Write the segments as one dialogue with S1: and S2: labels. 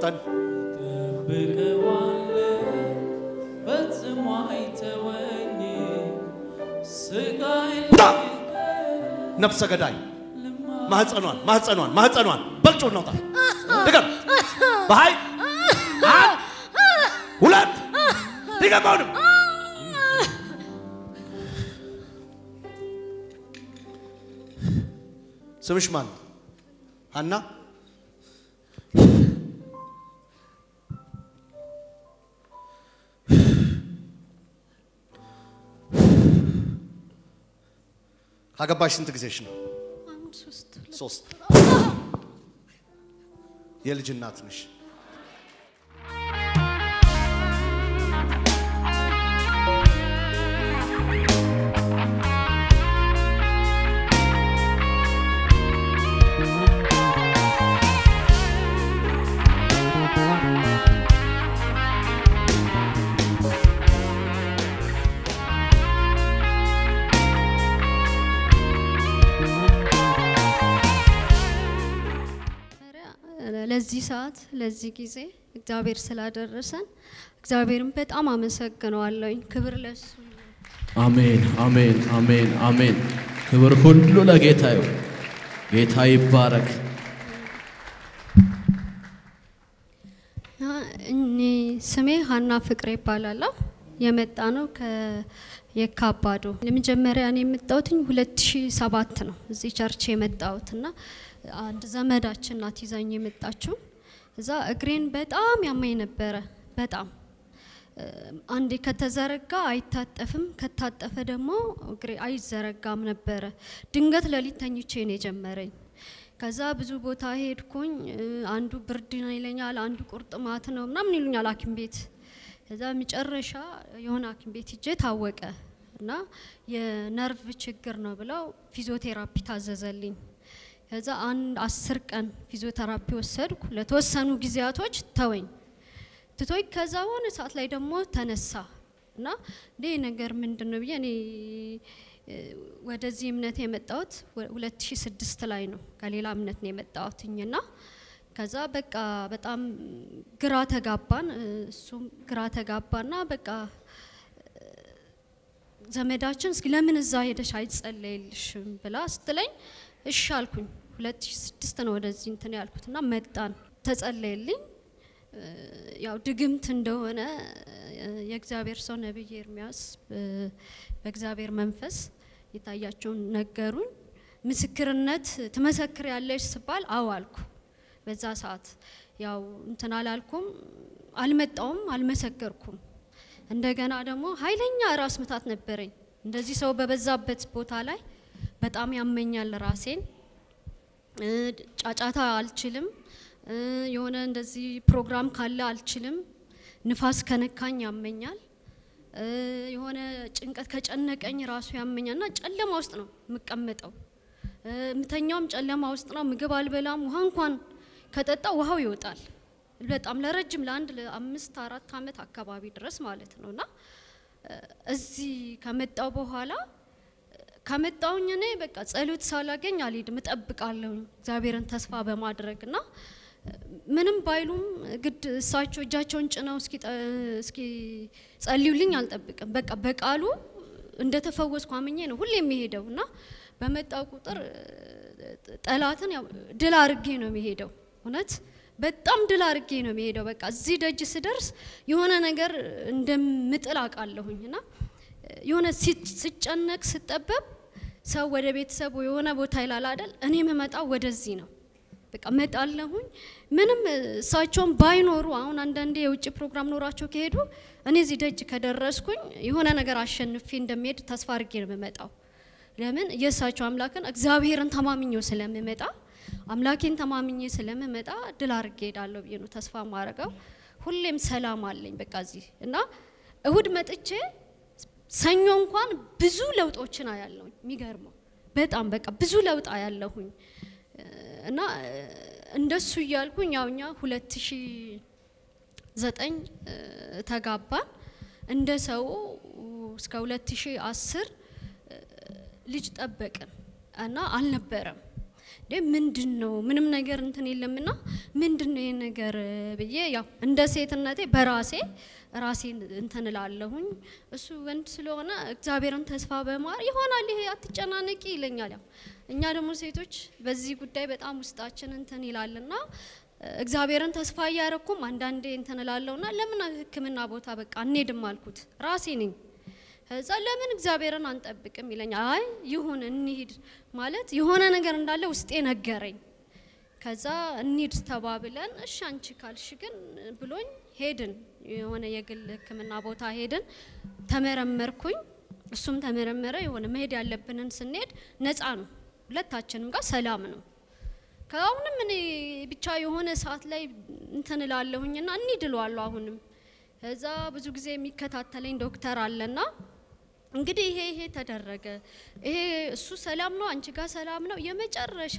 S1: ፍጠን።
S2: ጠብቀዋለሁ ፈጽሞ አይተወኝ ስጋዬን
S1: ውጣ! ነፍሰ ገዳይ ማህፀኗን ማህፀኗን ማህፀኗን በልጮ እናውጣ። ድገም። በኃይል አንድ ሁለት ድገም። አሁንም ስምሽ ማን? ሀና ካገባሽ ስንት ጊዜሽ ነው? ሶስት የልጅ እናት ነሽ።
S3: ለዚህ ሰዓት ለዚህ ጊዜ እግዚአብሔር ስላደረሰን እግዚአብሔርን በጣም አመሰግነዋለሁኝ። ክብር ለሱ ይሁን።
S2: አሜን አሜን አሜን አሜን። ክብር ሁሉ ለጌታ ይሁን። ጌታ ይባረክ።
S3: እኔ ስሜ ሀና ፍቅሬ ይባላለሁ። የመጣ ነው ከየካባዶ። ለመጀመሪያ እኔ የመጣሁትኝ ሁለት ሺ ሰባት ነው እዚህ ቸርች የመጣሁት እና አንድ ዘመዳችን ናት ይዛኝ የመጣችው። እዛ እግሬን በጣም ያመኝ ነበረ በጣም እ፣ አንዴ ከተዘረጋ አይታጠፍም፣ ከታጠፈ ደግሞ እግሬ አይዘረጋም ነበረ። ድንገት ሌሊት ተኝቼ ነው የጀመረኝ። ከዛ ብዙ ቦታ ሄድኩኝ። እ፣ አንዱ ብርድ ነው ይለኛል፣ አንዱ ቁርጥማት ነው ምናምን ይሉኛል ሐኪም ቤት። ከዛ መጨረሻ የሆነ ሐኪም ቤት ሂጄ ታወቀ እና የነርቭ ችግር ነው ብለው ፊዚዮቴራፒ ታዘዘልኝ። ከዛ አንድ አስር ቀን ፊዚዮቴራፒ ወሰድኩ። ለተወሰኑ ጊዜያቶች ተወኝ ትቶኝ ከዛ ሆነ ሰዓት ላይ ደግሞ ተነሳ እና እንዴ ነገር ምንድን ነው ብዬ እኔ እ፣ ወደዚህ እምነት የመጣሁት ወ- 2006 ላይ ነው። ከሌላ እምነት ነው የመጣሁትኝና ከዛ በቃ በጣም ግራ ተጋባን። እ፣ እሱም ግራ ተጋባና በቃ እ፣ ዘመዳችን እስኪ ለምን እዛ ሄደሽ አይጸለይልሽም ብላ ስትለኝ እሺ አልኩኝ። 2006 ነው ወደዚህ እንትን ያልኩትና መጣን፣ ተጸለየልኝ። እ፣ ያው ድግምት እንደሆነ እ፣ የእግዚአብሔር ሰው ነቢይ ኤርሚያስ እ፣ በእግዚአብሔር መንፈስ የታያቸውን ነገሩኝ። ምስክርነት ትመሰክር ያለሽ ስባል አዎ አልኩ። በዛ ሰዓት ያው እንትን አላልኩም፣ አልመጣውም፣ አልመሰከርኩም። እንደገና ደግሞ ኃይለኛ ራስ ምታት ነበረኝ። እንደዚህ ሰው በበዛበት ቦታ ላይ በጣም ያመኛል ራሴን። እ፣ ጫጫታ አልችልም። እ፣ የሆነ እንደዚህ ፕሮግራም ካለ አልችልም። ንፋስ ከነካኝ ያመኛል። እ፣ የሆነ ጭንቀት ከጨነቀኝ ራሱ ያመኛል እና ጨለማ ውስጥ ነው የምቀመጠው። እ፣ የምተኛውም ጨለማ ውስጥ ነው። ምግብ አልበላም። ውሃ እንኳን ከጠጣ ውሃው ይወጣል። በጣም ለረጅም ለአንድ ለአምስት አራት አመት አካባቢ ድረስ ማለት ነው እና እ፣ እዚህ ከመጣው በኋላ ከመጣውኝ እኔ በቃ ጸሎት ሳላገኝ አልሄድም፣ እጠብቃለሁኝ እግዚአብሔርን ተስፋ በማድረግ እና ምንም ባይሉም ግድ እሳቸው እጃቸውን ጭነው እስኪ ጠ- እስኪ ጸልዩልኝ አልጠብቅም። በቃ በቃሉ እንደተፈወስኩ አምኜ ነው ሁሌ የሚሄደው እና በመጣው ቁጥር እ፣ ጠላትን ያው ድል አርጌ ነው የሚሄደው። እውነት በጣም ድል አርጌ ነው የሚሄደው። በቃ እዚህ ደጅ ስደርስ የሆነ ነገር እንደምጥል አውቃለሁኝ እና የሆነ ሲ- ስጨነቅ ስጠበብ ሰው ወደ ቤተሰቡ የሆነ ቦታ ይላል አይደል? እኔ የምመጣው ወደዚህ ነው። በቃ መጣለሁኝ ምንም እሳቸውን ባይኖሩ አሁን አንዳንዴ የውጭ ፕሮግራም ኖራቸው ከሄዱ እኔ እዚህ ደጅ ከደረስኩኝ የሆነ ነገር አሸንፌ እንደሚሄድ ተስፋ አድርጌ ነው የምመጣው። ለምን የእሳቸው አምላክን እግዚአብሔርን ተማምኜው ስለምመጣ አምላኬን ተማምኜ ስለምመጣ ድል አድርጌ ሄዳለሁ ብዬ ነው ተስፋ ማድረገው። ሁሌም ሰላም አለኝ በቃ እዚህ እና እሁድ መጥቼ ሰኞ እንኳን ብዙ ለውጦችን አያለሁኝ። የሚገርመው በጣም በቃ ብዙ ለውጥ አያለሁኝ እና እንደሱ እያልኩኝ ያው እኛ ሁለት ሺ ዘጠኝ ተጋባን። እንደ ሰው እስከ ሁለት ሺ አስር ልጅ ጠበቅን እና አልነበረም። እንዴ ምንድን ነው ምንም ነገር እንትን የለምና ምንድን ነው ይሄ ነገር ብዬ ያው እንደ ሴትነቴ በራሴ ራሴን እንትን እላለሁኝ። እሱ ወንድ ስለሆነ እግዚአብሔርን ተስፋ በማር ይሆናል ይሄ አትጨናነቂ ይለኛል። ያው እኛ ደግሞ ሴቶች በዚህ ጉዳይ በጣም ውስጣችን እንትን ይላልና እግዚአብሔርን ተስፋ እያረኩም አንዳንዴ እንትን እላለሁና ለምን ሕክምና ቦታ በቃ እንሄድም አልኩት ራሴ ነኝ። ከዛ ለምን እግዚአብሔርን አንጠብቅም ይለኛል። አይ ይሁን እንሂድ ማለት የሆነ ነገር እንዳለ ውስጤ ነገረኝ። ከዛ እንሂድ ተባብለን እሺ አንቺ ካልሽ ግን ብሎኝ ሄድን። የሆነ የግል ሕክምና ቦታ ሄድን። ተመረመርኩኝ፣ እሱም ተመረመረ። የሆነ መሄድ ያለብንን ስንሄድ ነፃ ነው፣ ሁለታችንም ጋር ሰላም ነው። ከአሁንም እኔ ብቻ የሆነ ሰዓት ላይ እንትን እላለሁኝና እንሂድ እለዋለሁ አሁንም። ከዛ ብዙ ጊዜ የሚከታተለኝ ዶክተር አለና እንግዲህ ይሄ ይሄ ተደረገ፣ ይሄ እሱ ሰላም ነው፣ አንቺ ጋር ሰላም ነው። የመጨረሻ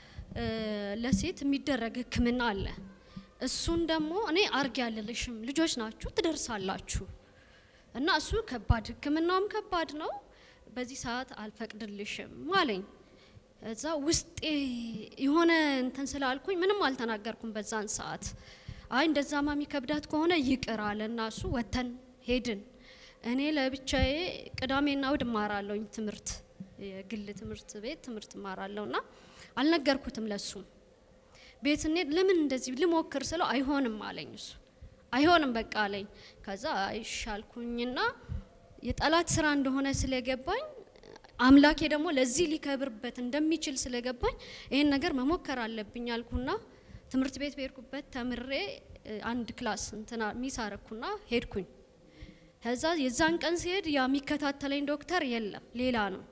S3: ለሴት የሚደረግ ህክምና አለ። እሱን ደግሞ እኔ አርግ ያልልሽም ልጆች ናችሁ ትደርሳላችሁ፣ እና እሱ ከባድ ህክምናውም ከባድ ነው፣ በዚህ ሰዓት አልፈቅድልሽም አለኝ። እዛ ውስጤ የሆነ እንትን ስላልኩኝ ምንም አልተናገርኩም በዛን ሰዓት። አይ እንደዛማ የሚከብዳት ከሆነ ይቅር አለ እና እሱ ወተን ሄድን። እኔ ለብቻዬ ቅዳሜና እሁድ እማራለሁኝ ትምህርት የግል ትምህርት ቤት ትምህርት እማራለሁ እና አልነገርኩትም ለሱ። ቤት እንሄድ ለምን እንደዚህ ልሞክር ስለው አይሆንም አለኝ እሱ አይሆንም በቃ አለኝ። ከዛ አይሻልኩኝና የጠላት ስራ እንደሆነ ስለገባኝ አምላኬ ደግሞ ለዚህ ሊከብርበት እንደሚችል ስለገባኝ ይሄን ነገር መሞከር አለብኝ አልኩና ትምህርት ቤት በሄድኩበት ተምሬ አንድ ክላስ እንትና ሚስ አረኩና ሄድኩኝ። ከዛ የዛን ቀን ሲሄድ ያ የሚከታተለኝ ዶክተር የለም፣ ሌላ ነው።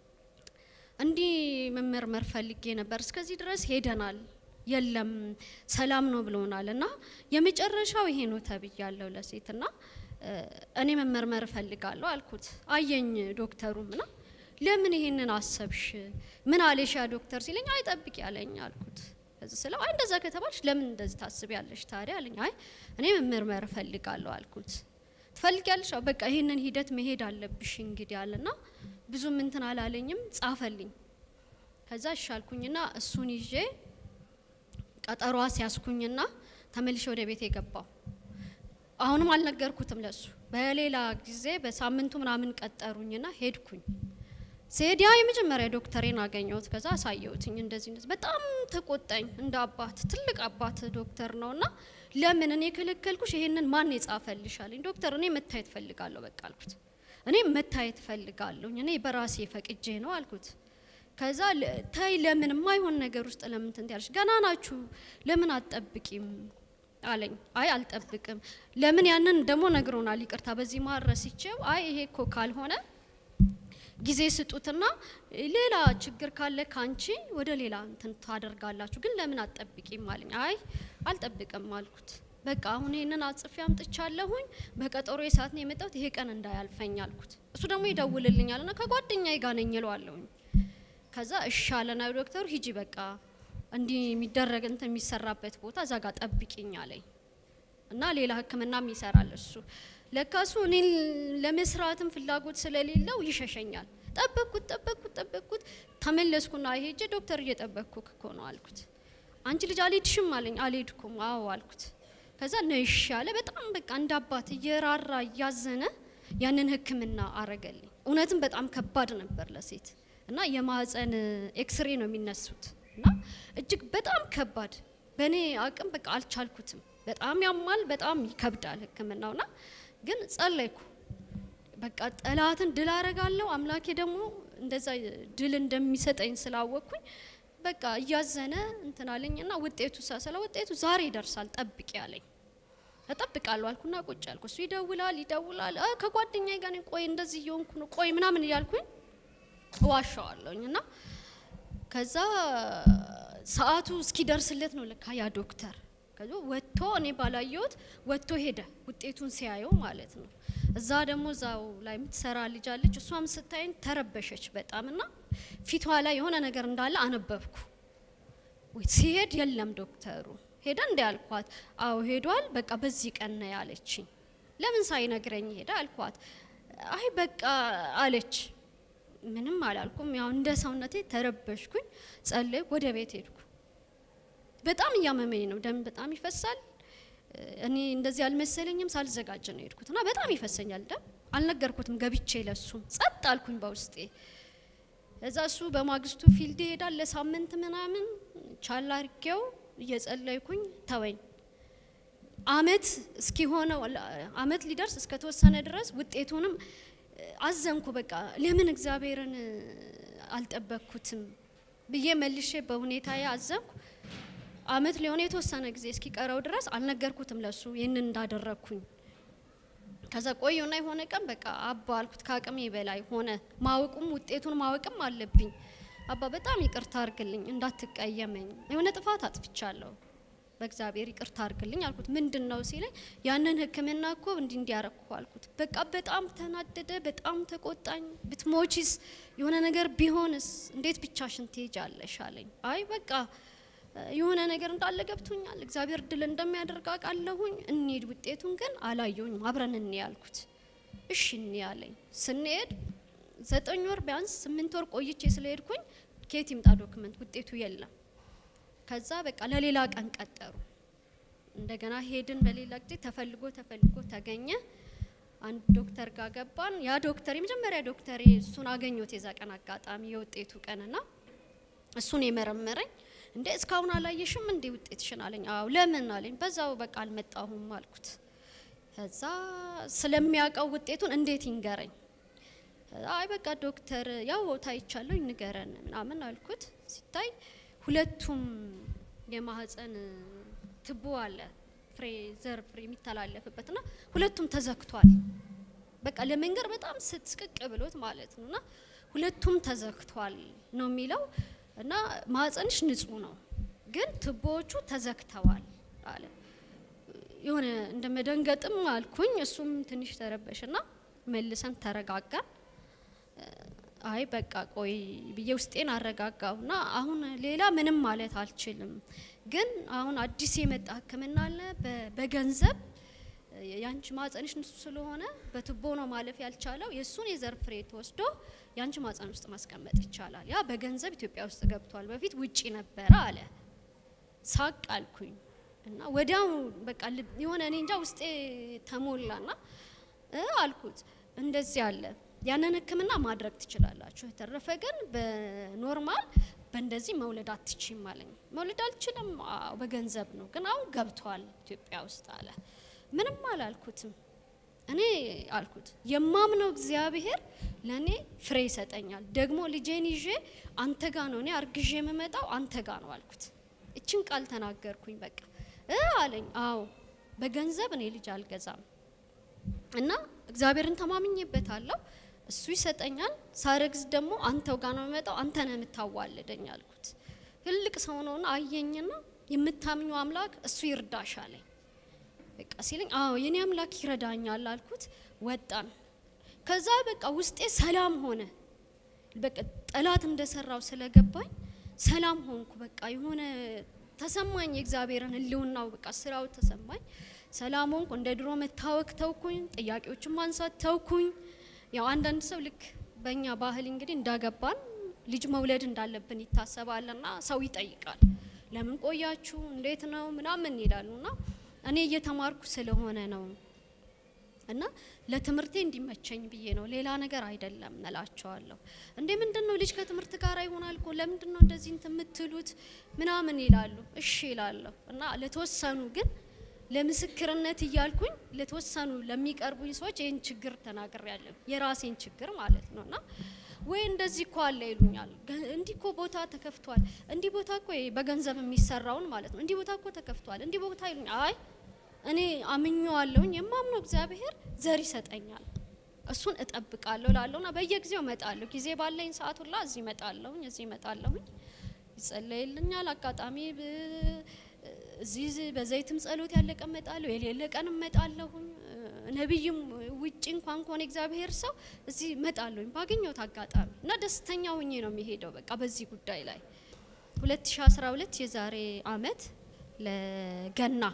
S3: እንዲህ መመርመር ፈልጌ ነበር፣ እስከዚህ ድረስ ሄደናል፣ የለም ሰላም ነው ብሎናል። እና የመጨረሻው ይሄ ነው ተብያለሁ ለሴትና እኔ መመርመር እፈልጋለሁ አልኩት። አየኝ ዶክተሩ ምና ለምን ይሄንን አሰብሽ? ምን አለሽ ያ ዶክተር ሲለኝ አይ ጠብቂ ያለኝ አልኩት። ከዚህ ስለው አይ እንደዛ ከተባልሽ ለምን እንደዚህ ታስቢያለሽ ታዲያ አለኝ። አይ እኔ መመርመር እፈልጋለሁ አልኩት። ትፈልጊያለሽ? በቃ ይሄንን ሂደት መሄድ አለብሽ እንግዲህ አለና ብዙም እንትን አላለኝም፣ ጻፈልኝ። ከዛ እሻልኩኝና እሱን ይዤ ቀጠሯ ሲያስኩኝና ተመልሼ ወደ ቤት የገባው አሁንም አልነገርኩትም ለሱ። በሌላ ጊዜ በሳምንቱ ምናምን ቀጠሩኝና ሄድኩኝ። ስሄድ ያ የመጀመሪያ ዶክተሬን አገኘሁት። ከዛ አሳየሁትኝ እንደዚህ እንደዚህ። በጣም ተቆጣኝ። እንደ አባት ትልቅ አባት ዶክተር ነውና ለምን እኔ የከለከልኩሽ? ይሄንን ማን የጻፈልሽ አለኝ። ዶክተር እኔ መታየት ፈልጋለሁ በቃ አልኩት። እኔ መታየት ፈልጋለሁኝ እኔ በራሴ ፈቅጄ ነው አልኩት። ከዛ ታይ ለምን የማይሆን ነገር ውስጥ ለምን ትንት ገና ናችሁ ለምን አትጠብቂም አለኝ። አይ አልጠብቅም። ለምን ያንን ደግሞ ነግሮናል። ይቅርታ በዚህ መሀል ረስቼው፣ አይ ይሄ እኮ ካልሆነ ጊዜ ስጡትና ሌላ ችግር ካለ ካንቺ ወደ ሌላ እንትን ታደርጋላችሁ፣ ግን ለምን አትጠብቂም አለኝ። አይ አልጠብቅም አልኩት። በቃ አሁን ይሄንን አጽፌ አምጥቻለሁኝ በቀጠሮ ሰዓት ነው የመጣሁት፣ ይሄ ቀን እንዳያልፈኝ አልኩት። እሱ ደግሞ ይደውልልኛል እና ከጓደኛዬ ጋር ነኝ እለዋለሁኝ። ከዛ እሺ አለና ዶክተሩ ሂጂ በቃ እንዲህ የሚደረግ እንትን የሚሰራበት ቦታ እዛ ጋር ጠብቂኝ አለኝ እና ሌላ ሕክምናም ይሰራል እሱ። ለካሱ እኔን ለመስራትም ፍላጎት ስለሌለው ይሸሸኛል። ጠበቅኩት ጠበቅኩት ጠበቅኩት ተመለስኩና ሄጄ ዶክተር እየጠበቅኩ እኮ ነው አልኩት። አንቺ ልጅ አልሄድሽም አለኝ። አልሄድኩም። አዎ አልኩት። ከዛ ነሽ ያለ በጣም በቃ እንደ አባት እየራራ እያዘነ ያንን ሕክምና አረገልኝ። እውነትም በጣም ከባድ ነበር ለሴት እና የማህፀን ኤክስሬ ነው የሚነሱት እና እጅግ በጣም ከባድ በእኔ አቅም በቃ አልቻልኩትም። በጣም ያማል፣ በጣም ይከብዳል ህክምናውና ግን ጸለይኩ። በቃ ጠላትን ድል አረጋለሁ አምላኬ ደግሞ እንደዛ ድል እንደሚሰጠኝ ስላወቅኩኝ በቃ እያዘነ እንትን አለኝና ውጤቱ ሳሰላ ውጤቱ ዛሬ ይደርሳል ጠብቂ አለኝ። እጠብቃለሁ አልኩና ቁጭ አልኩ። እሱ ይደውላል ይደውላል። ከጓደኛዬ ጋር ነኝ፣ ቆይ እንደዚህ እየሆንኩ ነው፣ ቆይ ምናምን እያልኩኝ እዋሻዋለሁኝ እና ከዛ ሰዓቱ እስኪደርስለት ነው ለካ ያ ዶክተር ከዛ ወጥቶ እኔ ባላየሁት ወጥቶ ሄደ። ውጤቱን ሲያየው ማለት ነው። እዛ ደግሞ እዛው ላይ የምትሰራ ልጅ አለች። እሷም ስታይን ተረበሸች በጣም እና ፊቷ ላይ የሆነ ነገር እንዳለ አነበብኩ። ወይ ሲሄድ የለም ዶክተሩ ሄደ እንደ ያልኳት፣ አዎ ሄዷል፣ በቃ በዚህ ቀን ነው ያለችኝ። ለምን ሳይነግረኝ ሄደ አልኳት። አይ በቃ አለች። ምንም አላልኩም። ያው እንደ ሰውነቴ ተረበሽኩኝ፣ ጸለይኩ፣ ወደ ቤት ሄድኩ። በጣም እያመመኝ ነው፣ ደም በጣም ይፈሳል። እኔ እንደዚህ አልመሰለኝም። ሳልዘጋጅ ነው የሄድኩት እና በጣም ይፈሰኛል ደም። አልነገርኩትም ገብቼ ለሱም ጸጥ አልኩኝ በውስጤ። እዛ እሱ በማግስቱ ፊልድ ይሄዳል ለሳምንት ምናምን ቻላ አርጌው እየጸለይኩኝ ተወኝ። አመት እስኪሆነው አመት ሊደርስ እስከተወሰነ ድረስ ውጤቱንም አዘንኩ። በቃ ለምን እግዚአብሔርን አልጠበቅኩትም ብዬ መልሼ በሁኔታዬ አዘንኩ። አመት ሊሆነ የተወሰነ ጊዜ እስኪቀረው ድረስ አልነገርኩትም ለሱ ይህንን እንዳደረግኩኝ። ከዛ ቆየና የሆነ ቀን በቃ አባ አልኩት፣ ከአቅሜ በላይ ሆነ። ማወቁም ውጤቱን ማወቅም አለብኝ። አባ በጣም ይቅርታ አርግልኝ፣ እንዳትቀየመኝ፣ የሆነ ጥፋት አጥፍቻለሁ፣ በእግዚአብሔር ይቅርታ አርግልኝ አልኩት። ምንድን ነው ሲለኝ ያንን ሕክምና እኮ እንዲ እንዲያረግኩ አልኩት። በቃ በጣም ተናደደ፣ በጣም ተቆጣኝ። ብትሞቺስ የሆነ ነገር ቢሆንስ እንዴት ብቻሽን ትሄጃለሽ አለኝ። አይ በቃ የሆነ ነገር እንዳለ ገብቶኛል። እግዚአብሔር ድል እንደሚያደርግ አውቃለሁኝ። እንሂድ፣ ውጤቱን ግን አላየሁኝም። አብረን እንሂድ ያልኩት። እሺ እንሂድ አለኝ። ስንሄድ ዘጠኝ ወር ቢያንስ ስምንት ወር ቆይቼ ስለሄድኩኝ ከየት ይምጣ ዶክመንት ውጤቱ የለም። ከዛ በቃ ለሌላ ቀን ቀጠሩ። እንደገና ሄድን። በሌላ ጊዜ ተፈልጎ ተፈልጎ ተገኘ። አንድ ዶክተር ጋር ገባን። ያ ዶክተር የመጀመሪያ ዶክተር እሱን አገኘሁት የዛ ቀን አጋጣሚ የውጤቱ ቀንና እሱን የመረመረኝ እንዴ እስካሁን አላየሽም እንዴ ውጤትሽን አለኝ። አዎ ለምን አለኝ። በዛው በቃ አልመጣሁም አልኩት። ከዛ ስለሚያውቀው ውጤቱን እንዴት ይንገረኝ? አይ በቃ ዶክተር ያው ታይቻለሁ ንገረን ምናምን አልኩት። ሲታይ ሁለቱም የማህፀን ትቦ አለ ፍሬ ዘር ፍሬ የሚተላለፍበትና ሁለቱም ተዘግቷል። በቃ ለመንገር በጣም ስትስቅቅ ብሎት ማለት ነውና ሁለቱም ተዘግቷል ነው የሚለው እና ማህፀንሽ ንጹህ ነው ግን ትቦዎቹ ተዘግተዋል አለ። የሆነ እንደ መደንገጥም አልኩኝ። እሱም ትንሽ ተረበሽና መልሰን ተረጋጋን። አይ በቃ ቆይ ብዬ ውስጤን አረጋጋሁና አሁን ሌላ ምንም ማለት አልችልም፣ ግን አሁን አዲስ የመጣ ሕክምና አለ በገንዘብ ያንቺ ማህፀንሽ ንጹህ ስለሆነ በትቦ ነው ማለፍ ያልቻለው የእሱን የዘር ፍሬ ተወስዶ ያንቺ ማህፀን ውስጥ ማስቀመጥ ይቻላል። ያ በገንዘብ ኢትዮጵያ ውስጥ ገብቷል። በፊት ውጪ ነበረ አለ። ሳቅ አልኩኝ እና ወዲያው በቃ የሆነ እኔ እንጃ ውስጤ ተሞላና አልኩት እንደዚህ አለ ያንን ህክምና ማድረግ ትችላላችሁ፣ የተረፈ ግን በኖርማል በእንደዚህ መውለድ አትችም አለኝ። መውለድ አልችልም፣ በገንዘብ ነው ግን አሁን ገብቷል ኢትዮጵያ ውስጥ አለ። ምንም አላልኩትም። እኔ አልኩት የማምነው እግዚአብሔር ለእኔ ፍሬ ይሰጠኛል። ደግሞ ልጄን ይዤ አንተ ጋ ነው እኔ አርግዤ የምመጣው አንተ ጋ ነው አልኩት። እችን ቃል ተናገርኩኝ። በቃ እ አለኝ አዎ በገንዘብ እኔ ልጅ አልገዛም እና እግዚአብሔርን ተማምኜበታለሁ። እሱ ይሰጠኛል። ሳረግዝ ደግሞ አንተው ጋ ነው የምመጣው አንተ ነህ የምታዋልደኝ አልኩት። ትልቅ ሰው ነውና አየኝና የምታምኙ አምላክ እሱ ይርዳሽ አለኝ። በቃ ሲለኝ አዎ የኔ አምላክ ይረዳኛል አልኩት። ወጣን። ከዛ በቃ ውስጤ ሰላም ሆነ። በቃ ጠላት እንደሰራው ስለገባኝ ሰላም ሆንኩ። በቃ የሆነ ተሰማኝ፣ የእግዚአብሔርን ሕልውናው በቃ ስራው ተሰማኝ። ሰላም ሆንኩ። እንደ ድሮ መታወክ ተውኩኝ። ጥያቄዎችን ማንሳት ተውኩኝ። ያው አንዳንድ ሰው ልክ በእኛ ባህል እንግዲህ እንዳገባን ልጅ መውለድ እንዳለብን ይታሰባልና ሰው ይጠይቃል። ለምን ቆያችሁ? እንዴት ነው ምናምን ይላሉና እኔ እየተማርኩ ስለሆነ ነው እና ለትምህርቴ እንዲመቸኝ ብዬ ነው፣ ሌላ ነገር አይደለም እላቸዋለሁ። እንዴ ምንድን ነው ልጅ ከትምህርት ጋር ይሆናል እኮ ለምንድን ነው እንደዚህ እንትን የምትሉት ምናምን ይላሉ። እሺ ይላለሁ እና ለተወሰኑ ግን ለምስክርነት እያልኩኝ ለተወሰኑ ለሚቀርቡኝ ሰዎች ይህን ችግር ተናግሬያለሁ፣ የራሴን ችግር ማለት ነው እና ወይ እንደዚህ እኮ አለ ይሉኛል። እንዲህ እኮ ቦታ ተከፍቷል፣ እንዲህ ቦታ እኮ በገንዘብ የሚሰራውን ማለት ነው፣ እንዲህ ቦታ እኮ ተከፍቷል፣ እንዲህ ቦታ ይሉኛል። አይ እኔ አምኜዋለሁኝ፣ የማምነው እግዚአብሔር ዘር ይሰጠኛል፣ እሱን እጠብቃለሁ ላለሁና በየጊዜው እመጣለሁ። ጊዜ ባለኝ ሰዓት ሁላ እዚህ እመጣለሁኝ፣ እዚህ እመጣለሁኝ፣ ይጸለይልኛል። አጋጣሚ እዚህ በዘይትም ጸሎት ያለ ቀን እመጣለሁ፣ የሌለ ቀን እመጣለሁኝ። ነቢይም ውጭ እንኳን ከሆነ እግዚአብሔር ሰው እዚህ እመጣለሁኝ ባገኘሁት አጋጣሚ እና ደስተኛ ሆኜ ነው የሚሄደው። በቃ በዚህ ጉዳይ ላይ 2012 የዛሬ አመት ለገና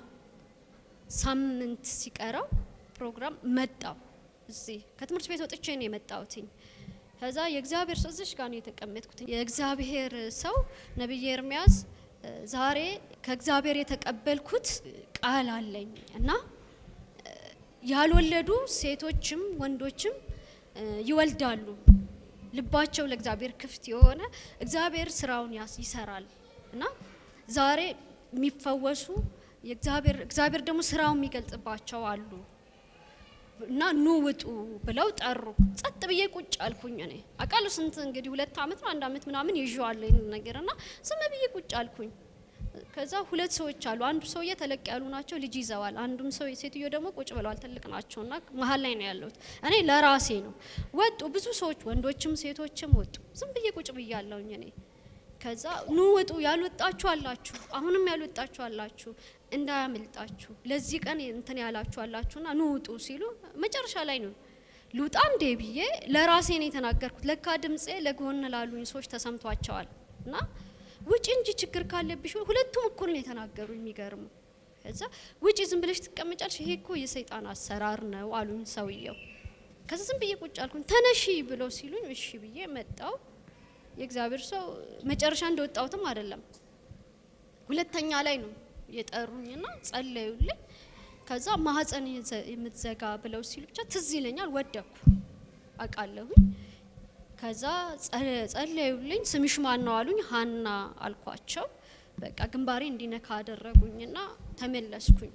S3: ሳምንት ሲቀረው ፕሮግራም መጣው። እዚህ ከትምህርት ቤት ወጥቼ ነው የመጣሁትኝ። ከዛ የእግዚአብሔር ሰው እዚሽ ጋር ነው የተቀመጥኩት። የእግዚአብሔር ሰው ነቢይ ኤርሚያስ እ፣ ዛሬ ከእግዚአብሔር የተቀበልኩት ቃል አለኝ እና እ፣ ያልወለዱ ሴቶችም ወንዶችም እ፣ ይወልዳሉ። ልባቸው ለእግዚአብሔር ክፍት የሆነ እግዚአብሔር ስራውን ያስ- ይሰራል እና ዛሬ የሚፈወሱ የእግዚአብሔር እግዚአብሔር ደግሞ ስራውን የሚገልጽባቸው አሉ እና ኑ ውጡ ብለው ጠሩ። ጸጥ ብዬ ቁጭ አልኩኝ። እኔ አውቃለሁ ስንት እንግዲህ ሁለት አመት ነው አንድ አመት ምናምን ይዤዋለሁ ይህን ነገር እና ዝም ብዬ ቁጭ አልኩኝ። ከዛ ሁለት ሰዎች አሉ። አንዱ ሰውዬ ተለቅ ያሉ ናቸው፣ ልጅ ይዘዋል። አንዱም ሰው ሴትዮ ደግሞ ቁጭ ብለዋል፣ ትልቅ ናቸው እና መሀል ላይ ነው ያለሁት። እኔ ለራሴ ነው። ወጡ ብዙ ሰዎች፣ ወንዶችም ሴቶችም ወጡ። ዝም ብዬ ቁጭ ብያለሁኝ እኔ ከዛ ኑ ውጡ፣ ያልወጣችሁ አላችሁ፣ አሁንም ያልወጣችሁ አላችሁ፣ እንዳያመልጣችሁ ለዚህ ቀን እንትን ያላችሁ አላችሁና ኑ ውጡ ሲሉ መጨረሻ ላይ ነው ልውጣ እንዴ ብዬ ለራሴ ነው የተናገርኩት። ለካ ድምፄ ለጎን ላሉኝ ሰዎች ተሰምቷቸዋል እና ውጪ እንጂ ችግር ካለብሽ ሁለቱም እኩል ነው የተናገሩ። የሚገርሙ ከዛ ውጪ ዝም ብለሽ ትቀመጫለሽ፣ ይሄ እኮ የሰይጣን አሰራር ነው አሉኝ ሰውየው። ከዛ ዝም ብዬ ቁጭ አልኩኝ። ተነሺ ብለው ሲሉኝ እሺ ብዬ መጣው። የእግዚአብሔር ሰው መጨረሻ እንደወጣሁትም አይደለም ሁለተኛ ላይ ነው የጠሩኝና ጸለዩልኝ። ከዛ ማህፀን የዘ- የምትዘጋ ብለው ሲሉ ብቻ ትዝ ይለኛል። ወደኩ አውቃለሁኝ። ከዛ ጸ- ጸለዩልኝ። ስምሽ ማን ነው አሉኝ። ሀና አልኳቸው። በቃ ግንባሬ እንዲነካ አደረጉኝና ተመለስኩኝ።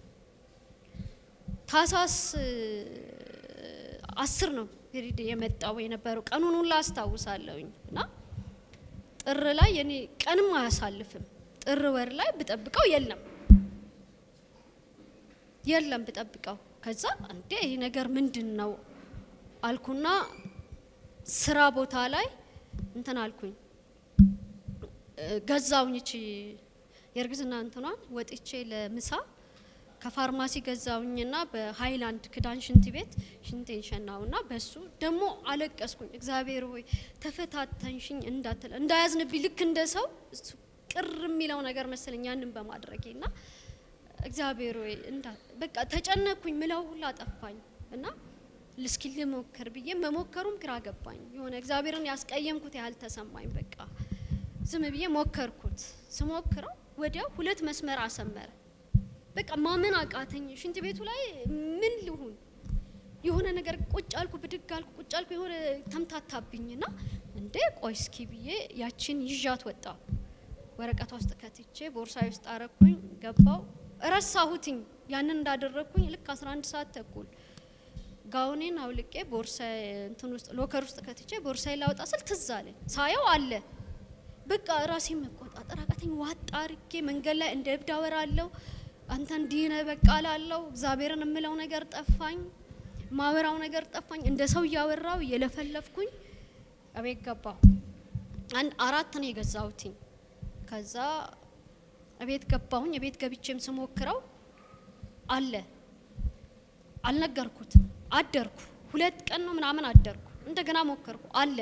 S3: ታሳስ አስር ነው ፔሪድ የመጣው የነበረው ቀኑን ሁላ አስታውሳለሁኝ እና ጥር ላይ እኔ ቀንም አያሳልፍም። ጥር ወር ላይ ብጠብቀው የለም የለም ብጠብቀው። ከዛ እንዴ ይህ ነገር ምንድን ነው አልኩና ስራ ቦታ ላይ እንትን አልኩኝ እ፣ ገዛውኝ እቺ የእርግዝና እንትኗን ወጥቼ ለምሳ ከፋርማሲ ገዛውኝና በሀይላንድ ክዳን ሽንት ቤት ሽንቴን ሸናውና በሱ ደግሞ አለቀስኩኝ። እግዚአብሔር ሆይ ተፈታተንሽኝ እንዳትል እንዳያዝንብኝ ልክ እንደ ሰው እሱ ቅር የሚለው ነገር መሰለኝ ያንን በማድረጌ ና እግዚአብሔር ሆይ እንዳ በቃ ተጨነቅኩኝ። ምለው ሁላ ጠፋኝ እና እስኪ ልሞክር ብዬ መሞከሩም ግራ ገባኝ። የሆነ እግዚአብሔርን ያስቀየምኩት ያህል ተሰማኝ። በቃ ዝም ብዬ ሞከርኩት። ስሞክረው ወዲያው ሁለት መስመር አሰመረ። በቃ ማመን አቃተኝ። ሽንት ቤቱ ላይ ምን ልሁን የሆነ ነገር ቁጭ አልኩ፣ ብድግ አልኩ፣ ቁጭ አልኩ። የሆነ ተምታታብኝና እንዴ ቆይ እስኪ ብዬ ያችን ይዣት ወጣው። ወረቀቷ ውስጥ ከትቼ ቦርሳዬ ውስጥ አረኩኝ፣ ገባው። ረሳሁትኝ ያንን እንዳደረግኩኝ ልክ 11 ሰዓት ተኩል ጋውኔን አውልቄ ቦርሳ እንትን ውስጥ ሎከር ውስጥ ከትቼ ቦርሳዬ ላወጣ ስል ትዝ አለኝ። ሳየው አለ። በቃ ራሴን መቆጣጠር አቃተኝ። ዋጣ አርጌ መንገድ ላይ እንደ እብድ አወራለሁ። አንተ እንዲህ ነህ በቃ እላለሁ። እግዚአብሔርን የምለው ነገር ጠፋኝ፣ ማወራው ነገር ጠፋኝ። እንደ ሰው እያወራው እየለፈለፍኩኝ እቤት ገባሁ። አንድ አራት ነው የገዛሁትኝ። ከዛ እቤት ገባሁኝ። እቤት ገብቼም ስሞክረው አለ አልነገርኩትም። አደርኩ ሁለት ቀን ነው ምናምን አደርኩ። እንደገና ሞከርኩ አለ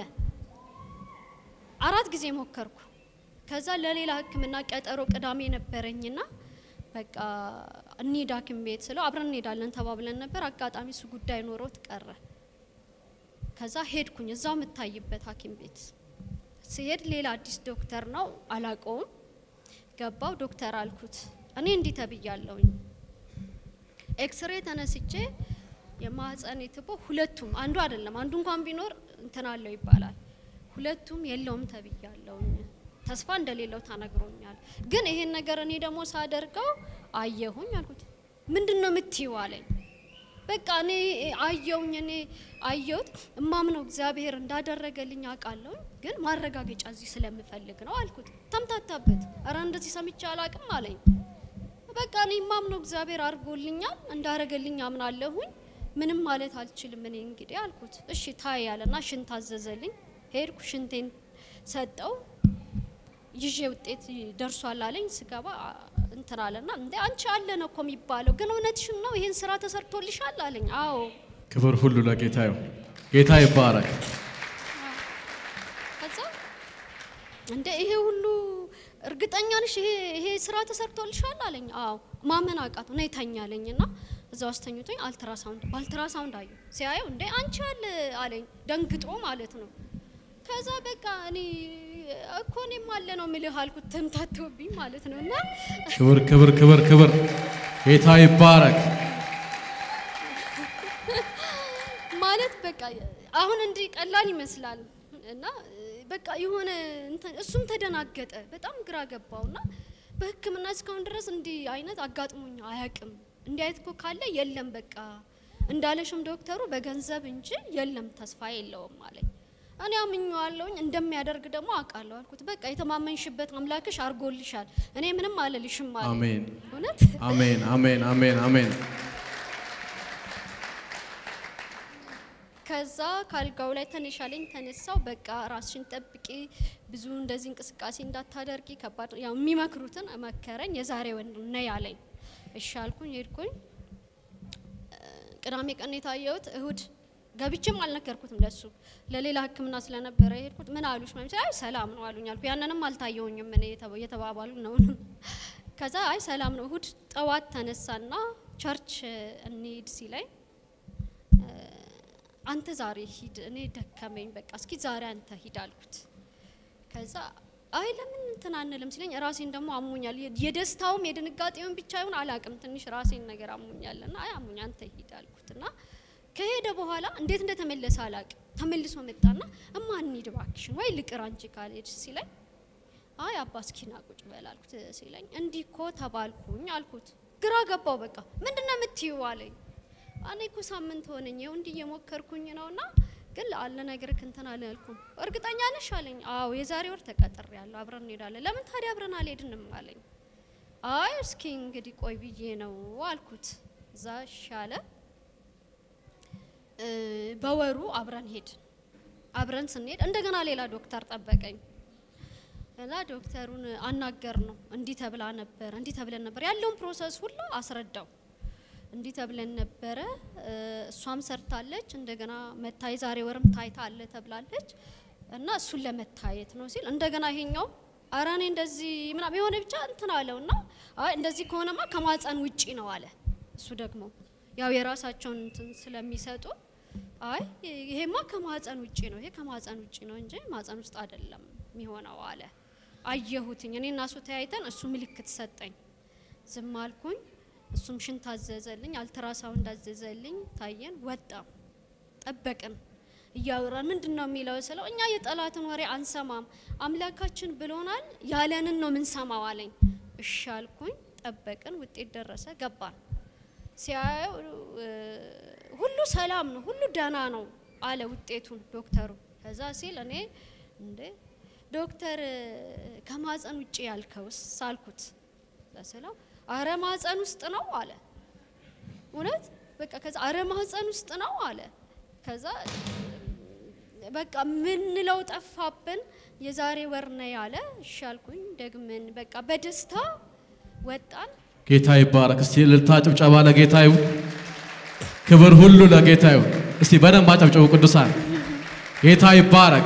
S3: አራት ጊዜ ሞከርኩ። ከዛ ለሌላ ሕክምና ቀጠሮ ቅዳሜ ነበረኝና በቃ እንሂድ ሐኪም ቤት ስለው አብረን እንሄዳለን ተባብለን ነበር። አጋጣሚ እሱ ጉዳይ ኖሮት ቀረ። ከዛ ሄድኩኝ እዛው የምታይበት ሐኪም ቤት ስሄድ ሌላ አዲስ ዶክተር ነው አላቀውም። ገባው ዶክተር አልኩት እኔ እንዲህ ተብያለሁኝ ኤክስሬ ተነስቼ የማህፀን ትቦ ሁለቱም አንዱ አይደለም አንዱ እንኳን ቢኖር እንትን አለው ይባላል። ሁለቱም የለውም ተብያለሁኝ። ተስፋ እንደሌለው ተነግሮኛል። ግን ይሄን ነገር እኔ ደግሞ ሳደርገው አየሁኝ አልኩት። ምንድን ነው የምትይው አለኝ። በቃ እኔ አየውኝ እኔ አየሁት እማምነው እግዚአብሔር እንዳደረገልኝ አውቃለሁ፣ ግን ማረጋገጫ እዚህ ስለምፈልግ ነው አልኩት። ተምታታበት። እረ እንደዚህ ሰምቼ አላቅም አለኝ። በቃ እኔ ማምነው እግዚአብሔር አድርጎልኛል፣ እንዳረገልኝ አምናለሁኝ። ምንም ማለት አልችልም እኔ እንግዲህ አልኩት። እሺ ታይ ያለና ሽንት አዘዘልኝ። ሄድኩ፣ ሽንቴን ሰጠው። ይዤ ውጤት ደርሷል አለኝ። ስገባ እንትን አለና እንዴ አንቺ አለ ነው እኮ የሚባለው፣ ግን እውነትሽን ነው ይሄን ስራ ተሰርቶልሻል አለኝ። አዎ
S2: ክብር ሁሉ ለጌታ ይሁን። ጌታ ይባረክ።
S3: ከዛ እንደ ይሄ ሁሉ እርግጠኛ ነሽ ይሄ ይሄ ስራ ተሰርቶልሻል አለኝ። አዎ ማመን አቃቱ ነው የተኛለኝ እና እዛ ውስጥ ተኝቶኝ አልትራሳውንድ በአልትራሳውንድ አየሁ። ሲያየው እንደ አንቺ አለ አለኝ። ደንግጦ ማለት ነው። ከዛ በቃ እኔ እኮ እኔም አለ ነው የምልህ አልኩት። ተምታቶብኝ ማለት ነው እና
S2: ክብር ክብር ክብር ክብር ጌታ ይባረክ።
S3: ማለት በቃ አሁን እንዲህ ቀላል ይመስላል እና በቃ የሆነ እንትን እሱም ተደናገጠ፣ በጣም ግራ ገባውና በሕክምና እስካሁን ድረስ እንዲህ አይነት አጋጥሞኝ አያውቅም። እንዲህ አይነት እኮ ካለ የለም በቃ እንዳለሽም ዶክተሩ በገንዘብ እንጂ የለም ተስፋ የለውም አለኝ። እኔ አምኜዋለሁኝ እንደሚያደርግ ደግሞ አውቃለሁ አልኩት። በቃ የተማመንሽበት አምላክሽ አድርጎልሻል፣ እኔ ምንም አልልሽም አለ።
S2: አሜን
S3: እውነት
S2: አሜን አሜን አሜን አሜን።
S3: ከዛ ካልጋው ላይ ተነሻለኝ ተነሳው። በቃ ራስሽን ጠብቂ፣ ብዙ እንደዚህ እንቅስቃሴ እንዳታደርጊ ከባድ ያው የሚመክሩትን መከረኝ። የዛሬ ወንድ ነይ አለኝ። እሺ አልኩኝ፣ ሄድኩኝ። ቅዳሜ ቀን የታየሁት እሁድ ገብቼም አልነገርኩትም ለሱ ለሌላ ሕክምና ስለነበረ የሄድኩት። ምን አሉሽ? ማለት አይ ሰላም ነው አሉኝ አልኩ። ያንንም አልታየውኝም እኔ የተባባሉ ነው። ከዛ አይ ሰላም ነው። እሁድ ጠዋት ተነሳና ቸርች እንሂድ ሲለኝ አንተ ዛሬ ሂድ፣ እኔ ደከመኝ፣ በቃ እስኪ ዛሬ አንተ ሂድ አልኩት። ከዛ አይ ለምን እንትን አንልም ሲለኝ ራሴን ደግሞ አሞኛል። የደስታውም የድንጋጤውን ብቻ ይሁን አላቅም፣ ትንሽ ራሴን ነገር አሞኛልና አይ አሞኛ አንተ ሂድ አልኩት እና ከሄደ በኋላ እንዴት እንደተመለሰ አላቅም። ተመልሶ መጣና እማ እንሂድ እባክሽን ወይ ልቅር አንቺ ካልሄድሽ ሲለኝ አይ አባ እስኪና ቁጭ በል አልኩት ሲለኝ እንዲህ እኮ ተባልኩኝ አልኩት። ግራ ገባው። በቃ ምንድነው የምትይው አለኝ። እኔ እኮ ሳምንት ሆነኝ ይኸው እንዲህ እየሞከርኩኝ ነውና ግን ለአለ ነገር እንትን አላልኩም። እርግጠኛ ነሽ አለኝ። አዎ የዛሬ ወር ተቀጥሬያለሁ፣ አብረን እንሄዳለን። ለምን ታዲያ አብረን አልሄድንም አለኝ። አይ እስኪ እንግዲህ ቆይ ብዬ ነው አልኩት። እዛ ሻለ በወሩ አብረን ሄድን። አብረን ስንሄድ እንደገና ሌላ ዶክተር ጠበቀኝ እና ዶክተሩን አናገር ነው እንዲህ ተብላ ነበር እንዲህ ተብለን ነበር ያለውን ፕሮሰስ ሁሉ አስረዳው። እንዲህ ተብለን ነበረ፣ እሷም ሰርታለች፣ እንደገና መታይ ዛሬ ወርም ታይታ አለ ተብላለች እና እሱን ለመታየት ነው ሲል እንደገና ይሄኛው ኧረ እኔ እንደዚህ ምናምን የሆነ ብቻ እንትን አለው እና አይ እንደዚህ ከሆነማ ከማፀን ውጪ ነው አለ። እሱ ደግሞ ያው የራሳቸውን እንትን ስለሚሰጡ አይ ይሄማ ከማፀን ውጪ ነው፣ ይሄ ከማፀን ውጪ ነው እንጂ ማፀን ውስጥ አይደለም የሚሆነው አለ። አየሁትኝ እኔ እና እሱ ተያይተን እሱ ምልክት ሰጠኝ። ዝም አልኩኝ። እሱም ሽንት አዘዘልኝ፣ አልትራሳውንድ አዘዘልኝ። ታየን፣ ወጣ፣ ጠበቅን። እያወራን ምንድን ነው የሚለው ስለው እኛ የጠላትን ወሬ አንሰማም፣ አምላካችን ብሎናል፣ ያለንን ነው ምንሰማው አለኝ። እሺ አልኩኝ። ጠበቅን፣ ውጤት ደረሰ፣ ገባን። ሲያየው ሁሉ ሰላም ነው፣ ሁሉ ደህና ነው አለ ውጤቱን ዶክተሩ። ከዛ ሲል እኔ እንዴ ዶክተር ከማፀን ውጭ ያልከውስ ሳልኩት ስለው አረ ማፀን ውስጥ ነው አለ። እውነት በቃ ከዛ አረ ማፀን ውስጥ ነው አለ። ከዛ በቃ ምንለው ጠፋብን። የዛሬ ወር ነው ያለ። እሺ አልኩኝ። ደግመን በቃ በደስታ ወጣን።
S2: ጌታ ይባረክ። እስቲ እልልታ ጭብጨባ ለጌታ ይሁን። ክብር ሁሉ ለጌታ ይሁን። እስቲ በደንብ አጨብጭቡ ቅዱሳን። ጌታ ይባረክ።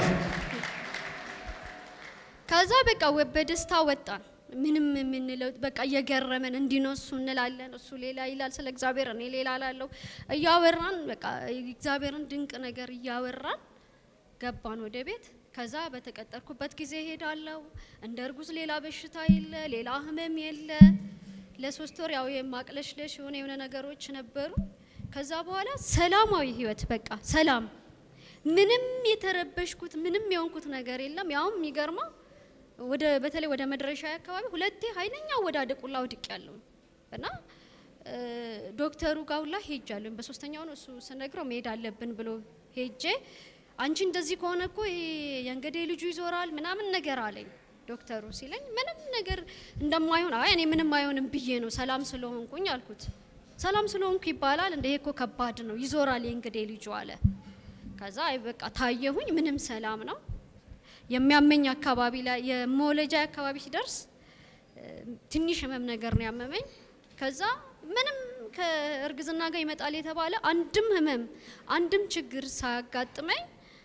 S3: ከዛ በቃ በደስታ ወጣን። ምንም የምንለው በቃ እየገረመን እንዲህ ነው እሱ እንላለን፣ እሱ ሌላ ይላል ስለ እግዚአብሔር፣ እኔ ሌላ ላለው እያወራን በቃ እግዚአብሔርን ድንቅ ነገር እያወራን ገባን ወደ ቤት። ከዛ በተቀጠርኩበት ጊዜ ሄዳለሁ። እንደ እርጉዝ ሌላ በሽታ የለ፣ ሌላ ህመም የለ። ለሶስት ወር ያው የማቅለሽለሽ የሆነ የሆነ ነገሮች ነበሩ። ከዛ በኋላ ሰላማዊ ህይወት በቃ ሰላም፣ ምንም የተረበሽኩት ምንም የሆንኩት ነገር የለም። ያውም የሚገርመው ወደ በተለይ ወደ መድረሻ አካባቢ ሁለቴ ኃይለኛ ወዳደቁላ ውድቅ ያለው እና ዶክተሩ ጋር ሁላ ሄጃለሁ። በሶስተኛው ነው እሱ ስነግረው መሄድ አለብን ብሎ ሄጄ አንቺ እንደዚህ ከሆነ እኮ ይሄ የእንገዴ ልጁ ይዞራል ምናምን ነገር አለኝ ዶክተሩ ሲለኝ ምንም ነገር እንደማይሆን አይ እኔ ምንም አይሆንም ብዬ ነው ሰላም ስለሆንኩኝ አልኩት። ሰላም ስለሆንኩ ይባላል እንደ ይሄ እኮ ከባድ ነው ይዞራል የእንገዴ ልጁ አለ። ከዛ አይ በቃ ታየሁኝ ምንም ሰላም ነው። የሚያመኝ አካባቢ ላይ የመውለጃ አካባቢ ሲደርስ ትንሽ ህመም ነገር ነው ያመመኝ። ከዛ ምንም ከእርግዝና ጋር ይመጣል የተባለ አንድም ህመም አንድም ችግር ሳያጋጥመኝ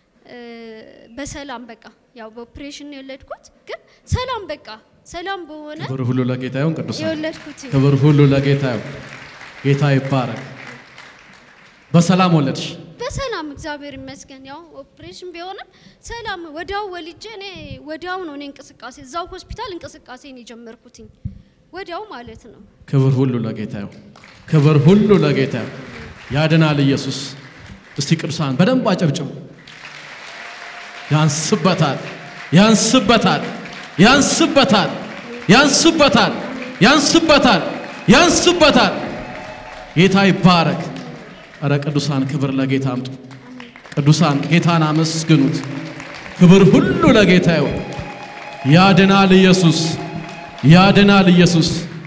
S3: በሰላም በቃ ያው በኦፕሬሽን ነው የወለድኩት፣ ግን ሰላም በቃ ሰላም በሆነ
S2: ክብር ሁሉ ለጌታ ይሁን ቅዱሳን።
S3: የወለድኩት
S2: ክብር ሁሉ ለጌታ ይሁን። ጌታ ይባረክ። በሰላም ወለድሽ።
S3: በሰላም እግዚአብሔር ይመስገን። ያው ኦፕሬሽን ቢሆንም ሰላም ወዲያው ወልጄ እኔ ወዲያው ነው እኔ እንቅስቃሴ እዛው ሆስፒታል እንቅስቃሴን የጀመርኩትኝ ወዲያው ማለት ነው።
S2: ክብር ሁሉ ለጌታ ይሁን። ክብር ሁሉ ለጌታ ይሁን። ያድናል ኢየሱስ። እስቲ ቅዱሳን በደንብ አጨብጭቡ። ያንስበታል፣ ያንስበታል፣ ያንስበታል፣ ያንስበታል፣ ያንስበታል፣ ያንስበታል። ጌታ ይባረክ። እረ ቅዱሳን ክብር ለጌታ አምጡ። ቅዱሳን ጌታን አመስግኑት። ክብር ሁሉ ለጌታ ይሁን። ያድናል ኢየሱስ፣ ያድናል ኢየሱስ።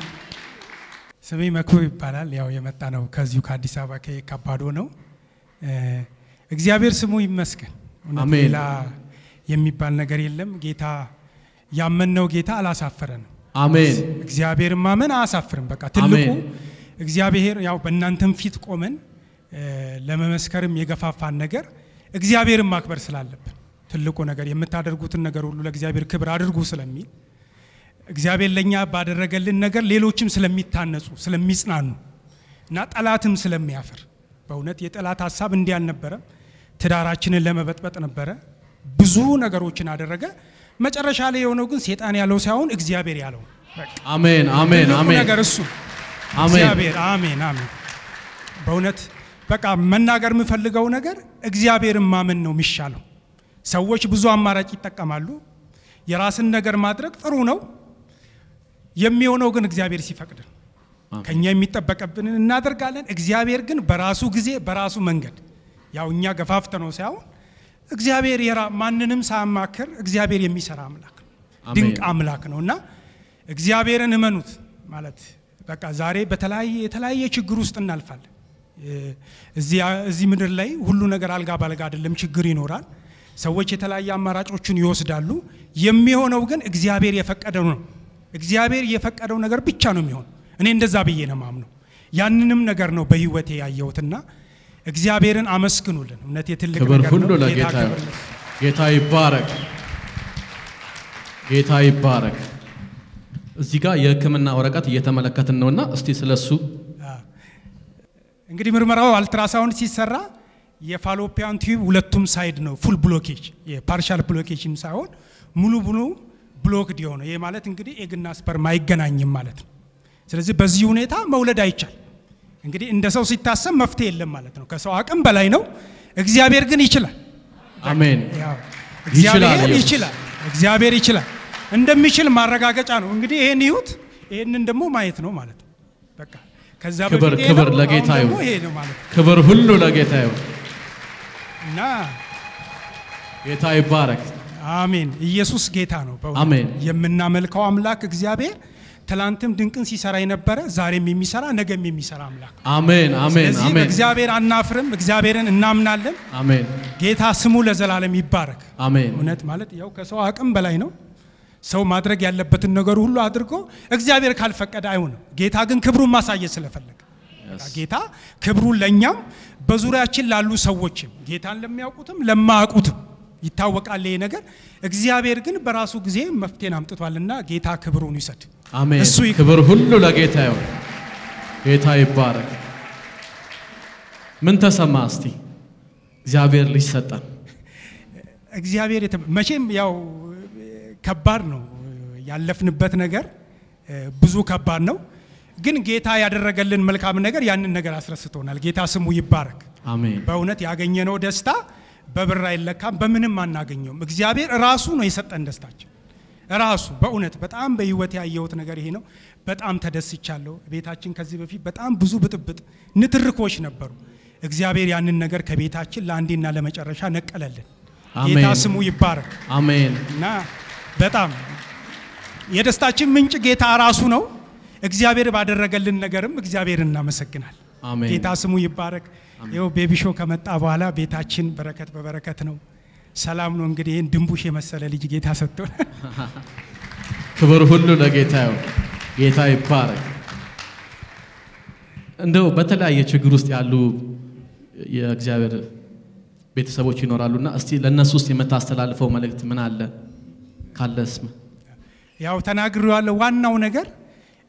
S4: ስሜ መክብብ ይባላል። ያው የመጣ ነው ከዚሁ ከአዲስ አበባ ከካባዶ ነው። እ፣ እግዚአብሔር ስሙ ይመስገን። እውነት
S2: አሜን።
S4: ሌላ የሚባል ነገር የለም። ጌታ ያመንነው ጌታ አላሳፈረንም።
S2: አሜን።
S4: እግዚአብሔርን ማመን አያሳፍርም። በቃ ትልቁ
S2: አሜን።
S4: እግዚአብሔር ያው በእናንተም ፊት ቆመን እ፣ ለመመስከርም የገፋፋን ነገር እግዚአብሔርን ማክበር ስላለብን ትልቁ ነገር የምታደርጉትን ነገር ሁሉ ለእግዚአብሔር ክብር አድርጉ ስለሚል እግዚአብሔር ለእኛ ባደረገልን ነገር ሌሎችም ስለሚታነጹ ስለሚጽናኑ እና ጠላትም ስለሚያፍር በእውነት የጠላት ሀሳብ እንዲህ አልነበረም። ትዳራችንን ለመበጥበጥ ነበረ። ብዙ ነገሮችን አደረገ። መጨረሻ ላይ የሆነው ግን ሴጣን ያለው ሳይሆን እግዚአብሔር ያለው በቃ
S2: አሜን። አሜን።
S4: ትልቁ
S2: አሜን።
S4: ነገር እሱ
S2: አሜን።
S4: እግዚአብሔር አሜን አሜን። በእውነት በቃ መናገር የምፈልገው ነገር እግዚአብሔርን ማመን ነው የሚሻለው። ሰዎች ብዙ አማራጭ ይጠቀማሉ። የራስን ነገር ማድረግ ጥሩ ነው። የሚሆነው ግን እግዚአብሔር ሲፈቅድ ነው።
S2: አሜን።
S4: ከኛ የሚጠበቅብንን እናደርጋለን። እግዚአብሔር ግን በራሱ ጊዜ በራሱ መንገድ ያው እኛ ገፋፍተ ነው ሳይሆን እግዚአብሔር የራ ማንንም ሳያማክር እግዚአብሔር የሚሰራ አምላክ ነው።
S2: አሜን።
S4: ድንቅ አምላክ ነው እና እግዚአብሔርን እመኑት ማለት በቃ ዛሬ በተለያየ የተለያየ ችግር ውስጥ እናልፋለን። እ፣ እዚህ እዚህ ምድር ላይ ሁሉ ነገር አልጋ ባልጋ አይደለም፣ ችግር ይኖራል። ሰዎች የተለያየ አማራጮችን ይወስዳሉ። የሚሆነው ግን እግዚአብሔር የፈቀደው ነው። እግዚአብሔር የፈቀደው ነገር ብቻ ነው የሚሆን። እኔ እንደዛ ብዬ ነው ማምነው። ያንንም ነገር ነው በህይወቴ ያየሁትና እግዚአብሔርን አመስግኑልን። እውነት የትልቅ
S2: ክብር
S4: ነገር
S2: ሁሉ
S4: ነው። ጌታ
S2: ለጌታ
S4: ክብር
S2: ይሁን። ጌታ ይባረክ። ጌታ ይባረክ። እዚህ ጋር የሕክምና ወረቀት እየተመለከትን ነውና እስቲ ስለሱ
S4: እንግዲህ ምርመራው አልትራሳውንድ ሲሰራ የፋሎፒያን ቲዩብ ሁለቱም ሳይድ ነው ፉል ብሎኬጅ የፓርሻል ብሎኬጅም ሳይሆን ሙሉ ሙሉ ብሎክድ የሆነ ይህ ማለት እንግዲህ ኤግና ስፐርም አይገናኝም ማለት ነው። ስለዚህ በዚህ ሁኔታ መውለድ አይቻል። እንግዲህ እንደ ሰው ሲታሰብ መፍትሄ የለም ማለት ነው። ከሰው አቅም በላይ ነው። እግዚአብሔር ግን ይችላል።
S2: አሜን።
S4: ያው
S2: ይችላል
S4: እግዚአብሔር
S2: ኢየሱስ።
S4: ይችላል። እግዚአብሔር ይችላል እንደሚችል ማረጋገጫ ነው። እንግዲህ ይሄን ይዩት፣ ይሄንን ደግሞ ማየት ነው ማለት ነው። በቃ ከዛ
S2: ክብር
S4: በፊት ይሄ
S2: ክብር
S4: ነው፣
S2: ለጌታ
S4: አሁን ደግሞ
S2: ይሁን።
S4: ይሄ ነው ማለት ነው
S2: ክብር ሁሉ ለጌታ ይሁን።
S4: እና
S2: ጌታ ይባረክ።
S4: አሜን። ኢየሱስ ጌታ ነው። በእውነት
S2: አሜን።
S4: የምናመልከው አምላክ እግዚአብሔር ትላንትም ድንቅን ሲሰራ የነበረ ዛሬም የሚሰራ ነገም የሚሰራ አምላክ ነው።
S2: አሜን። አሜን።
S4: ስለዚህ
S2: አሜን።
S4: በእግዚአብሔር አናፍርም። እግዚአብሔርን እናምናለን።
S2: አሜን።
S4: ጌታ ስሙ ለዘላለም ይባረክ።
S2: አሜን።
S4: እውነት ማለት ያው ከሰው አቅም በላይ ነው። ሰው ማድረግ ያለበትን ነገር ሁሉ አድርጎ እግዚአብሔር ካልፈቀደ አይሆንም። ጌታ ግን ክብሩን ማሳየት ስለፈለገ በቃ ጌታ ክብሩን ለእኛም በዙሪያችን ላሉ ሰዎችም ጌታን ለሚያውቁትም ለማያውቁትም ይታወቃል ይሄ ነገር። እግዚአብሔር ግን በራሱ ጊዜ መፍትሄን አምጥቷልና ጌታ ክብሩን ይውሰድ።
S2: አሜን።
S4: እሱ ይክበር።
S2: ክብር ሁሉ ለጌታ ይሁን። ጌታ ይባረክ። ምን ተሰማ እስቲ? እግዚአብሔር ልጅ ሰጠን።
S4: እግዚአብሔር የተ- መቼም ያው ከባድ ነው ያለፍንበት ነገር እ፣ ብዙ ከባድ ነው። ግን ጌታ ያደረገልን መልካም ነገር ያንን ነገር አስረስቶናል። ጌታ ስሙ ይባረክ።
S2: አሜን።
S4: በእውነት ያገኘነው ደስታ በብር አይለካም፣ በምንም አናገኘውም። እግዚአብሔር ራሱ ነው የሰጠን ደስታችን ራሱ። በእውነት በጣም በህይወት ያየሁት ነገር ይሄ ነው። በጣም ተደስቻለሁ። ቤታችን ከዚህ በፊት በጣም ብዙ ብጥብጥ፣ ንትርኮች ነበሩ። እግዚአብሔር ያንን ነገር ከቤታችን ለአንዴና ለመጨረሻ ነቀለልን። ጌታ
S2: አሜን።
S4: ስሙ ይባረክ
S2: አሜን።
S4: እና በጣም የደስታችን ምንጭ ጌታ ራሱ ነው። እግዚአብሔር ባደረገልን ነገርም እግዚአብሔር እናመሰግናል።
S2: አሜን።
S4: ጌታ ስሙ ይባረክ። ይኸው ቤቢ ሾው ከመጣ በኋላ ቤታችን በረከት በበረከት ነው። ሰላም ነው። እንግዲህ ይህን ድንቡሽ የመሰለ ልጅ ጌታ ሰጥቶን
S2: ክብር ሁሉ ለጌታ ይሁን። ጌታ ይባረክ። እንደው በተለያየ ችግር ውስጥ ያሉ የእግዚአብሔር ቤተሰቦች ይኖራሉና እስቲ ለእነሱ ውስጥ የምታስተላልፈው መልእክት ምን አለ ካለስ?
S4: ያው ተናግሬዋለሁ። ዋናው ነገር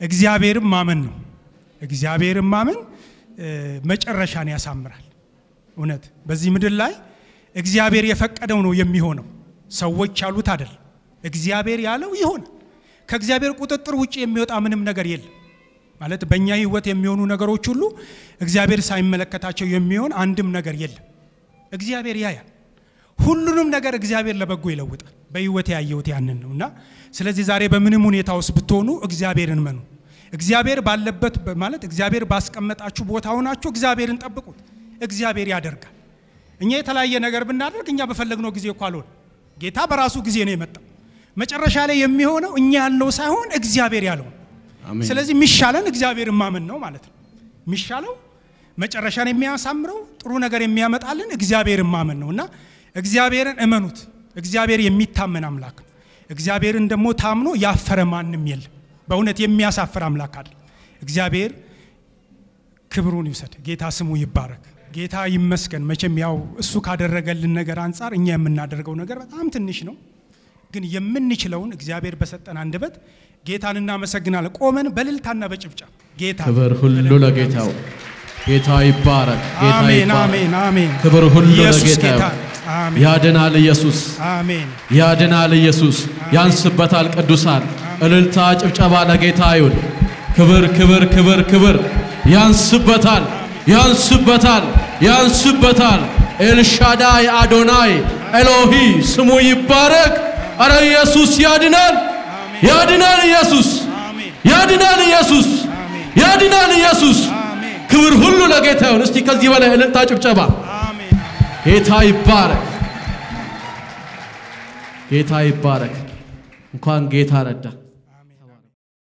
S4: እግዚአብሔርን ማመን ነው። እግዚአብሔርን ማመን እ፣ መጨረሻን ያሳምራል። እውነት በዚህ ምድር ላይ እግዚአብሔር የፈቀደው ነው የሚሆነው። ሰዎች ያሉት አይደል። እግዚአብሔር ያለው ይሆን። ከእግዚአብሔር ቁጥጥር ውጭ የሚወጣ ምንም ነገር የለም። ማለት በእኛ ህይወት የሚሆኑ ነገሮች ሁሉ እግዚአብሔር ሳይመለከታቸው የሚሆን አንድም ነገር የለም። እግዚአብሔር ያያል። ሁሉንም ነገር እግዚአብሔር ለበጎ ይለውጣል። በህይወት ያየሁት ያንን ነው እና ስለዚህ ዛሬ በምንም ሁኔታ ውስጥ ብትሆኑ እግዚአብሔርን መኑ። እግዚአብሔር ባለበት ማለት እግዚአብሔር ባስቀመጣችሁ ቦታ ሆናችሁ እግዚአብሔርን ጠብቁት። እግዚአብሔር ያደርጋል። እኛ የተለያየ ነገር ብናደርግ እኛ በፈለግነው ጊዜ እኮ አልሆነ። ጌታ በራሱ ጊዜ ነው የመጣው። መጨረሻ ላይ የሚሆነው እኛ ያልነው ሳይሆን እግዚአብሔር ያለው ነው።
S2: አሜን።
S4: ስለዚህ የሚሻለን እግዚአብሔርን ማመን ነው ማለት ነው። የሚሻለው መጨረሻን የሚያሳምረው ጥሩ ነገር የሚያመጣልን እግዚአብሔርን ማመን ነው እና እግዚአብሔርን እመኑት። እግዚአብሔር የሚታመን አምላክ ነው። እግዚአብሔርን ደግሞ ታምኖ ያፈረ ማንም የለም። በእውነት የሚያሳፍር አምላክ አለ። እግዚአብሔር ክብሩን ይውሰድ። ጌታ ስሙ ይባረክ። ጌታ ይመስገን። መቼም ያው እሱ ካደረገልን ነገር አንጻር እኛ የምናደርገው ነገር በጣም ትንሽ ነው። ግን የምንችለውን እግዚአብሔር በሰጠን አንደበት ጌታን እናመሰግናለን። ቆመን በእልልታና በጭብጨባ ጌታ
S2: ክብር ሁሉ ለጌታው። ጌታ ይባረክ። ጌታ
S4: አሜን
S2: ይባረክ።
S4: አሜን አሜን።
S2: ክብር ሁሉ
S4: ኢየሱስ
S2: ለጌታ
S4: ጌታ
S2: ይሁን።
S4: አሜን
S2: ያድናል ኢየሱስ፣
S4: አሜን
S2: ያድናል ኢየሱስ። ያንስበታል ቅዱሳን። እልልታ ጭብጨባ ለጌታ ይሁን። ክብር ክብር ክብር ክብር። ያንስበታል ያንስበታል ያንስበታል። ኤልሻዳይ አዶናይ ኤሎሂ ስሙ ይባረክ። አረ ኢየሱስ ያድናል ያድናል ኢየሱስ
S4: አሜን
S2: ያድናል ኢየሱስ
S4: አሜን
S2: ያድናል ኢየሱስ።
S4: አሜን
S2: ክብር ሁሉ ለጌታ ይሁን። እስቲ ከዚህ በላይ እልልታ ጭብጨባ።
S4: አሜን
S2: ጌታ ይባረክ፣ ጌታ ይባረክ። እንኳን ጌታ ረዳ።